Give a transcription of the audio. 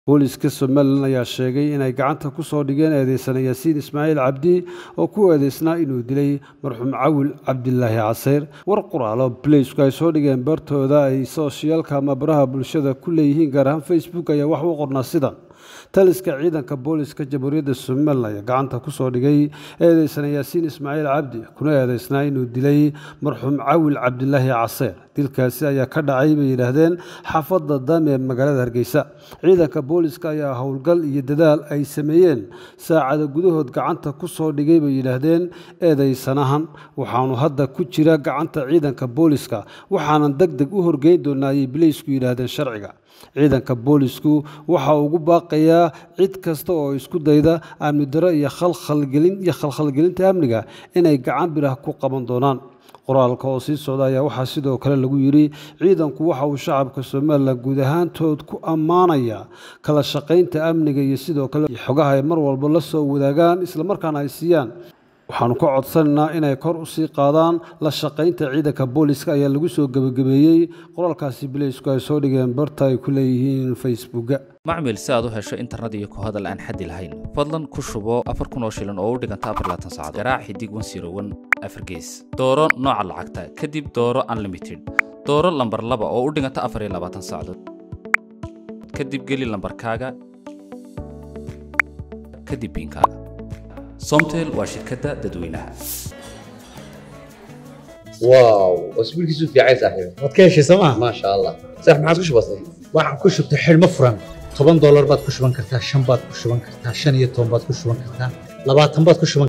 booliiska somalilan ayaa sheegay inay gacanta ku soo dhigeen eedeysana yaasiin ismaaciil cabdi oo ku eedeysnaa inuu dilay marxuum cawil cabdilaahi caseyr war qoraalo baleysku ay soo dhigeen bartooda ay sooshiyaalka ama baraha bulshada ku leeyihiin gaar ahaan facebook ayaa wax u qornaa sidan taliska ciidanka booliska jamhuuriyadda somalilan ayaa gacanta ku soo dhigay eedeysana yaasiin ismaaciil cabdi kuna eedeysnaa inuu dilay marxuum cawil cabdilaahi caseyr dilkaasi ayaa ka dhacay bay yidhaahdeen xaafadda dam ee magaalada hargeysa ciidanka booliska ayaa howlgal iyo dadaal ay sameeyeen saacada gudahood gacanta ku soo dhigay bay yidhaahdeen eedeysanahan waxaanu hadda ku jira gacanta ciidanka booliska waxaanan deg deg u horgeyn doonaa ayay bileysku yidhaahdeen sharciga ciidanka boolisku waxa ugu baaqayaa cid kasta oo isku dayda amni daro iyo khalkhalgelin iyo khalkhalgelinta amniga inay gacan birah ku qaban doonaan qoraalka oo sii socda ayaa waxaa sidoo kale lagu yidhi ciidanku waxa uu shacabka somalilan guud ahaantood ku ammaanaya kala shaqaynta amniga iyo sidoo kale xogaha ay mar walba la soo wadaagaan islamarkaana ay siiyaan waxaanu ka codsanaynaa inay kor u sii qaadaan la shaqaynta ciidanka booliska ayaa lagu soo gebagabeeyey qoraalkaasi bileysku ay soo dhigeen barta ay ku leeyihiin facebooka macmil si aad u hesho internet iyo ku hadal aan xaddi lahayn fadlan ku shubo afar kun oo shilin oo u dhiganta afar laatan saacadood garaac xidig wan siro wan afar gees dooro nooca lacagta kadib dooro unlimited dooro lambar laba oo u dhiganta afar iyo labaatan saacadood kadib geli lambarkaaga kadib biinkaaga somtel waa shirkadda dadweynaha واو اسبوع كيسو في عايز صاحبي waad ka heshay sooma ما شاء الله صح ما عاد كش بسيط waxaan ku shubtay xidhmo furan toban doolar baad ku shuban kartaa shan baad ku shuban kartaa shan iyo toban baad ku shuban kartaa labaatan baad ku shuban